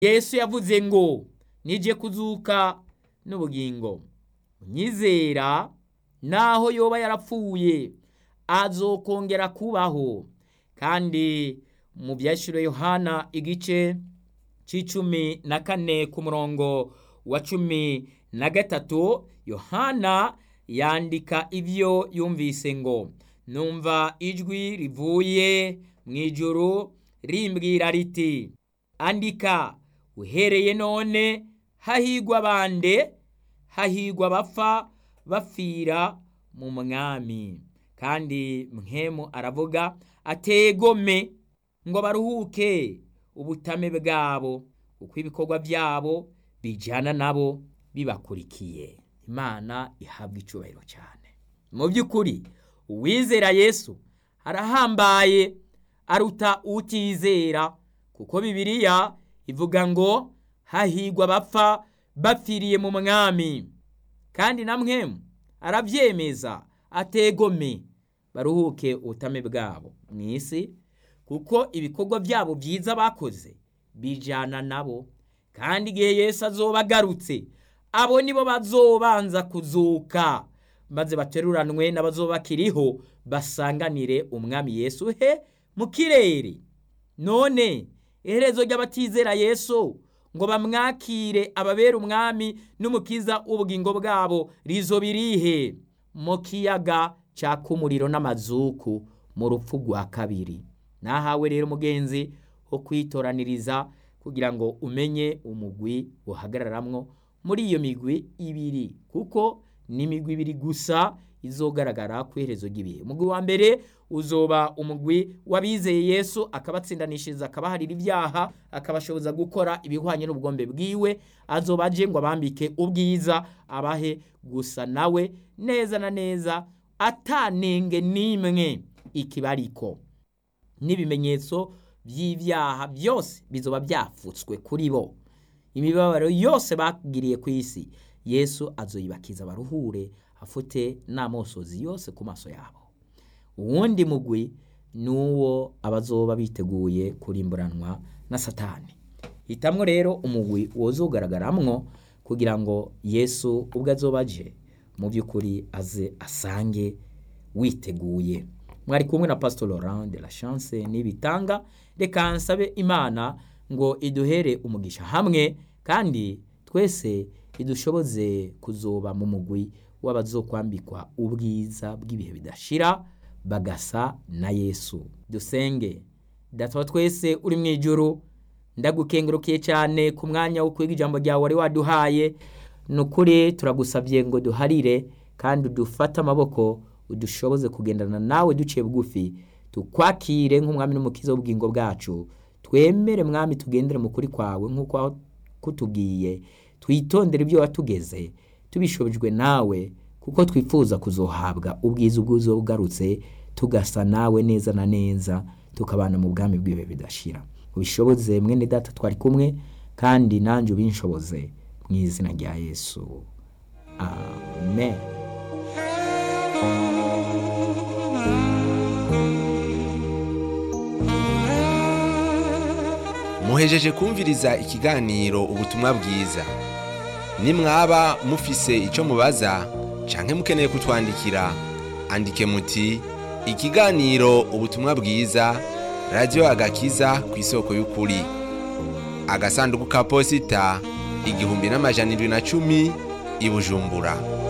yesu yavuze ngo nije kuzuka n'ubugingo unyizera naho yoba yarapfuye azokongera kubaho kandi mu byashyiriwe yohana igice c'icumi na kane ku murongo wa cumi na gatatu yohana yandika ibyo yumvise ngo numva ijwi rivuye mu ijuru rimbwira riti andika uhereye none hahigwa bande hahigwa bapfa bapfira mu mwami kandi mwemu aravuga ategome ngo baruhuke ubutame bwabo kuko ibikorwa byabo bijyana nabo bibakurikiye imana ihabwa icyubahiro cyane mu by'ukuri uwizera yesu arahambaye aruta utizera kuko bibiliya ivuga ngo hahigwa bapfa bapfiriye mu mwami kandi na mwemu arabyemeza ategome baruhuke ubutame bwabo mu isi kuko ibikorwa byabo byiza bakoze bijyana nabo kandi igihe Yesu azoba agarutse abo nibo bazobanza kuzuka maze bateruranwe n'abazoba bakiriho basanganire umwami Yesu he mu kirere none iherezo ry'abatizera Yesu ngo bamwakire ababera umwami n'umukiza w'ubugingo bwabo rizo birihe mu kiyaga cyaka umuriro n'amazuku mu rupfu rwa kabiri nahawe rero umugenzi wo kwitoraniriza kugira ngo umenye umugwi uhagararamwo muri iyo migwi ibiri kuko ni imigwi ibiri gusa izogaragara ku iherezo ry'ibihe umugwi wa mbere uzoba umugwi w'abizeye yesu akabatsindanishiriza akabaharira ibyaha akabashoboza gukora ibihwanye n'ubugombe bwiwe azoba aje ngo abambike ubwiza abahe gusa nawe neza na neza atanenge n'imwe ikibariko n'ibimenyetso by'ibyaha byose bizoba byafutswe kuri bo imibabaro yose bagiriye ku isi yesu azoyibakiza baruhure afute n'amosozi yose ku maso yabo uwundi mugwi ni uwo abazoba biteguye kurimburanwa na satani hitamwo rero umugwi wozogaragaramwo kugira ngo yesu ubwo azoba aje mu by'ukuri aze asange witeguye mwari kumwe na pastor laurent de la chance n'ibitanga reka nsabe imana ngo iduhere umugisha hamwe kandi twese idushoboze kuzoba mu mugwi w'abazokwambikwa ubwiza bw'ibihe bidashira bagasa na yesu dusenge data twese uri mu ijuru ndagukengurukiye cyane ku mwanya wo kwiga ijambo ryawe wari waduhaye ni ukuri turagusabye ngo duharire kandi udufate amaboko udushoboze kugendana nawe duciye bugufi tukwakire nk'umwami n'umukiza w'ubugingo bwacu twemere mwami tugendere mu kuri kwawe nk'uko kutubwiye twitondere ibyo watugeze tubishobojwe nawe kuko twifuza kuzohabwa ubwiza ubwuzo bugarutse tugasa nawe neza na neza tukabana mu bwami bw'ibihe bidashira ubishoboze mwene data twari kumwe kandi nanjye ubinshoboze mu izina rya yesu amen muhejeje kumviriza ikiganiro ubutumwa bwiza nimwaba mufise icyo mubaza canke mukeneye kutwandikira andike muti ikiganiro ubutumwa bwiza radiyo agakiza ku isoko y'ukuri agasanduku ka posita igihumbi n'amajana indwi na cumi i bujumbura